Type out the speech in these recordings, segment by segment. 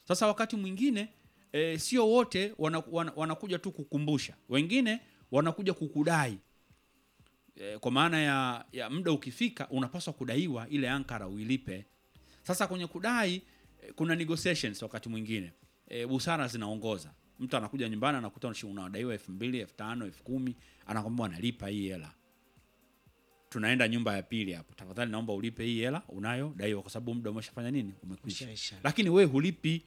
Sasa wakati mwingine e, sio wote wana, wana, wanakuja tu kukumbusha, wengine wanakuja kukudai e, kwa maana ya, ya muda ukifika unapaswa kudaiwa ile ankara uilipe. Sasa kwenye kudai e, kuna negotiations wakati mwingine e, busara zinaongoza. Mtu anakuja nyumbani anakuta unashi- unadaiwa elfu mbili elfu tano elfu kumi anakwambia analipa hii hela tunaenda nyumba ya pili hapo, tafadhali naomba ulipe hii hela unayodaiwa, kwa sababu muda umeshafanya nini, umekwisha. Umeshaisha. Lakini wewe hulipi.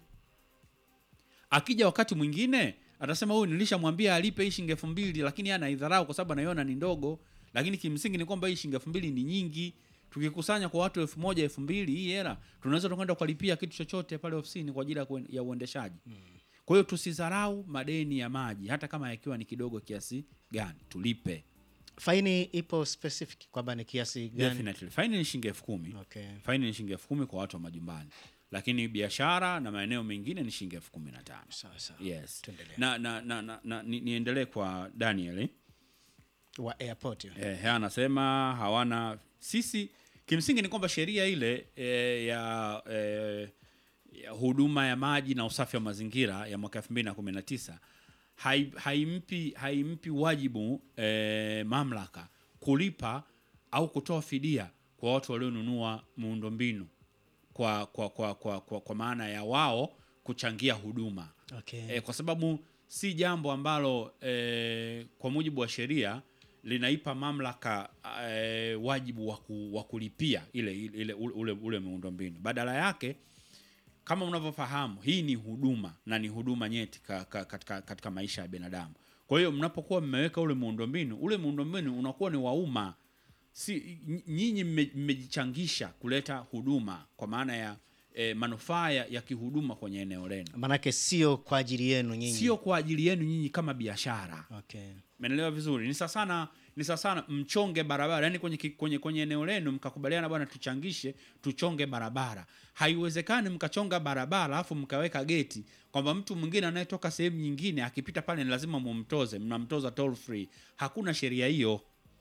Akija wakati mwingine atasema huyu nilishamwambia alipe hii shilingi elfu mbili lakini yeye anaidharau kwa sababu anaiona ni ndogo, lakini kimsingi ni kwamba hii shilingi elfu mbili ni nyingi. Tukikusanya kwa watu elfu moja elfu mbili hii hela tunaweza tukaenda kulipia kitu chochote pale ofisini kwa ajili ya kuen- ya uendeshaji. Kwa hiyo tusidharau madeni ya maji, hata kama yakiwa ni kidogo kiasi gani, tulipe. Faini ipo specific kwamba ni kiasi gani? Definitely. Faini ni shilingi elfu kumi. Okay. Faini ni shilingi elfu kumi kwa watu wa majumbani, lakini biashara na maeneo mengine ni shilingi elfu kumi na tano. Sawa sawa. Yes. Tuendelee. Na, na, na, na, na ni, niendelee kwa Daniel eh? Wa airport. Eh, yeye anasema hawana sisi, kimsingi ni kwamba sheria ile eh, ya, eh, ya huduma ya maji na usafi wa mazingira ya mwaka 2019 hai, haimpi haimpi wajibu eh, mamlaka kulipa au kutoa fidia kwa watu walionunua muundombinu kwa, kwa, kwa, kwa, kwa, kwa maana ya wao kuchangia huduma Okay. e, kwa sababu si jambo ambalo e, kwa mujibu wa sheria linaipa mamlaka e, wajibu wa ku- wa kulipia ile, ile ule, ule, ule miundombinu. Badala yake kama unavyofahamu hii ni huduma na ni huduma nyeti ka, ka, katika, katika maisha ya binadamu. Kwa hiyo mnapokuwa mmeweka ule muundombinu, ule muundombinu unakuwa ni wa umma, si ny- nyinyi mme- mmejichangisha kuleta huduma kwa maana ya e, manufaa ya ya kihuduma kwenye eneo lenu Manake sio kwa ajili yenu nyinyi. sio kwa ajili yenu nyinyi kama biashara. Okay. Umeelewa vizuri? Ni sasa sana ni sasa sana mchonge barabara, yani kwenye, ki- kwenye, kwenye eneo lenu mkakubaliana, bwana, tuchangishe tuchonge barabara. Haiwezekani mkachonga barabara alafu mkaweka geti kwamba mtu mwingine anayetoka sehemu nyingine akipita pale ni lazima mumtoze, mnamtoza toll free. Hakuna sheria hiyo.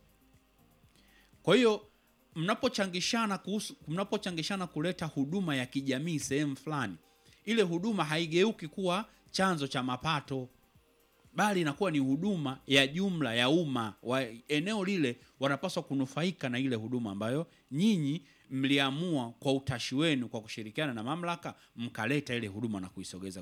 Kwa hiyo mnapochangishana kuhusu mnapochangishana kuleta huduma ya kijamii sehemu fulani, ile huduma haigeuki kuwa chanzo cha mapato bali inakuwa ni huduma ya jumla ya umma wa eneo lile, wanapaswa kunufaika na ile huduma ambayo nyinyi mliamua kwa utashi wenu, kwa kushirikiana na mamlaka, mkaleta ile huduma na kuisogeza